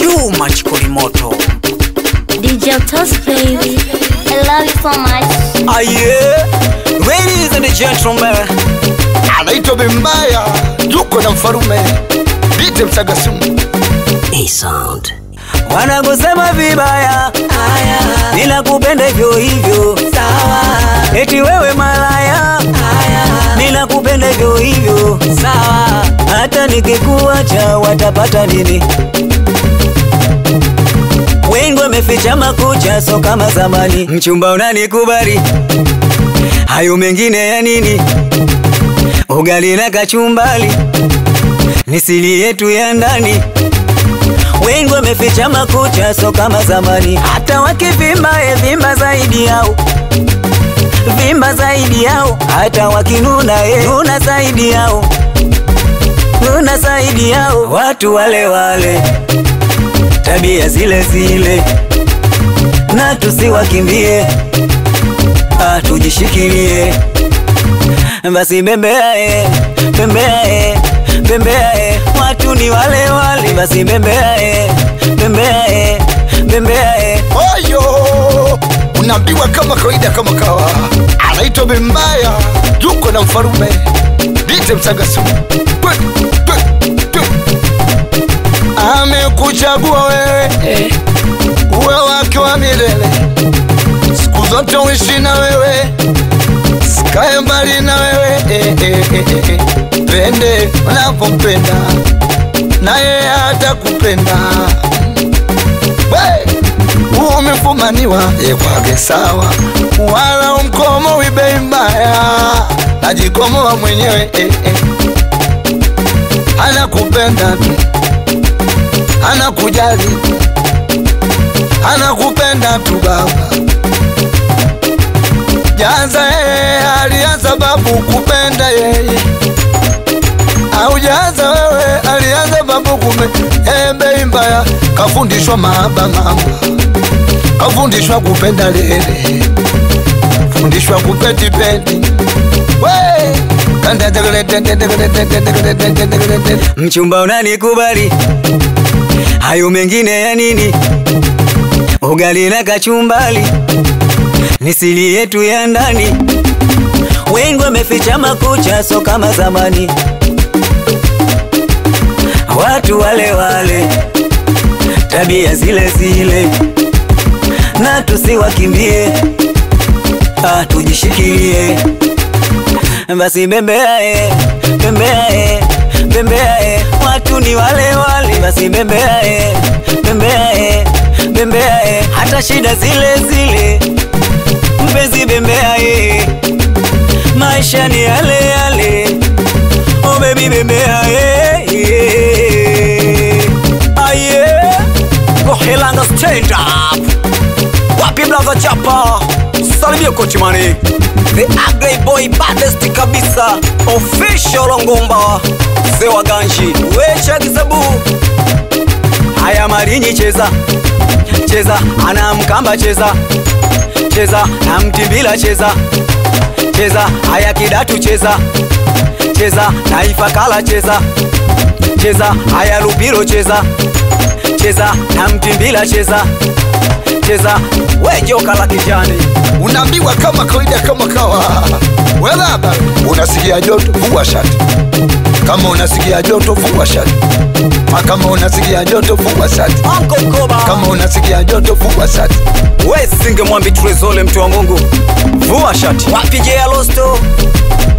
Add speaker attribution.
Speaker 1: Juma Chikolimoto.
Speaker 2: DJ Toss baby. I love you so much.
Speaker 1: Aye, ladies and gentlemen,
Speaker 3: anaitwa Bembaya, yuko na mfarume Dite Msagasumu.
Speaker 1: A sound. Wanakusema vibaya, ninakupenda hivyo hivyo, sawa. Eti wewe malaya, ninakupenda hivyo hivyo, sawa. Hata nikikuacha watapata nini? Wengi wameficha makucha, so kama zamani. Mchumba unanikubali, hayo mengine ya nini? Ugali na kachumbali ni siri yetu ya ndani. Wengi wameficha makucha, so kama zamani. Hata wakivimba, e vimba zaidi yao, vimba zaidi yao. Hata wakinuna, e nuna zaidi yao, nuna zaidi yao. Watu wale wale, tabia zile zile, na tusiwakimbie, ah, tujishikilie basi bembea e, bembea e, bembea e, watu ni wale wale, basi bembea e, bembea e, bembea e.
Speaker 3: Oyo, unaambiwa kama kawaida, kama kawa. Anaitwa Bembaya, yuko na mfarume Dite Msagasumu. Twende, twende, twende. Amekuchagua wewe uwe wake wa milele, siku zote uishi na wewe, sikae mbali na wewe eh, eh, eh, eh. Pende unapompenda na yeye atakupenda We, umefumaniwa yekwage sawa, wala umkomo wibei mbaya, najikomoa mwenyewe eh, eh. Anakupenda tu, anakujali, anakupenda tu baba. Janza yeye alianza babu kupenda yeye, aujaanza wewe alianza babu kume embe mbaya, kafundishwa mahaba mama, kafundishwa kupenda lele, fundishwa kupetipeti we kanda tegele tegele tegele tegele tegele tegele tegele.
Speaker 1: Mchumba unanikubali, hayo mengine ya nini? Ugali na kachumbali ni siri yetu ya ndani. Wengi wameficha makucha, so kama zamani. Watu wale wale, tabia zile zile, na tusiwakimbie, ah, tujishikilie basi bembea e, bembea e, bembea e, watu ni wale wale, basi bembea e, bembea e, bembea e, hata shida zile zile, mpenzi bembea e, maisha ni yale yale, oh baby bembea e, e, aye, Gohelanga stand up, wapi blaza chapa, salimia kochi mani The ugly boy baddest kabisa Official Ngomba Mzee wa ganji Wecha kisabu Haya marinyi cheza Cheza ana mkamba cheza Cheza na mtimbila cheza Cheza haya kidatu cheza Cheza na ifakala cheza Cheza haya lupiro cheza Cheza na mtimbila cheza Cheza we joka la kijani
Speaker 3: unaambiwa kama kawaida kama kawa welaba unasikia joto vua shati kama unasikia joto vua shati Ah, kama unasikia joto vua shati
Speaker 1: Uncle Koba
Speaker 3: kama unasikia joto vua shati
Speaker 1: we singe mwambi trezole mtu wa Mungu, vua shati wapige ya losto